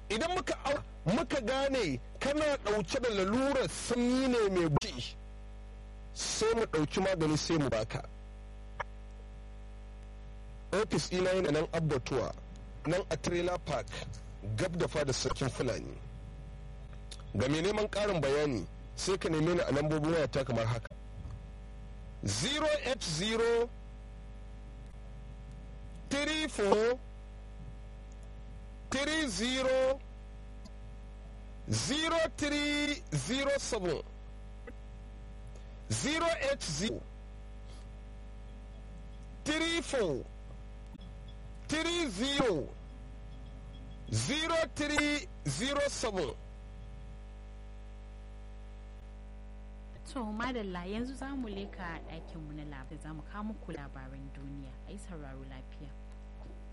idan muka muka gane kana ɗauke da lalurar sanyi ne mai buci sai mu ɗauki magani sai mu baka ofis ina yana nan abbatuwa nan a trailer park gab da fada sarkin fulani ga mai neman ƙarin bayani sai ka neme ni a lambobin wayata kamar haka 080 34 30 0307 080 34 30 0307 To madalla yanzu za mu leka ɗakinmu na labarai za mu kawo muku labaran duniya a yi sauraro lafiya.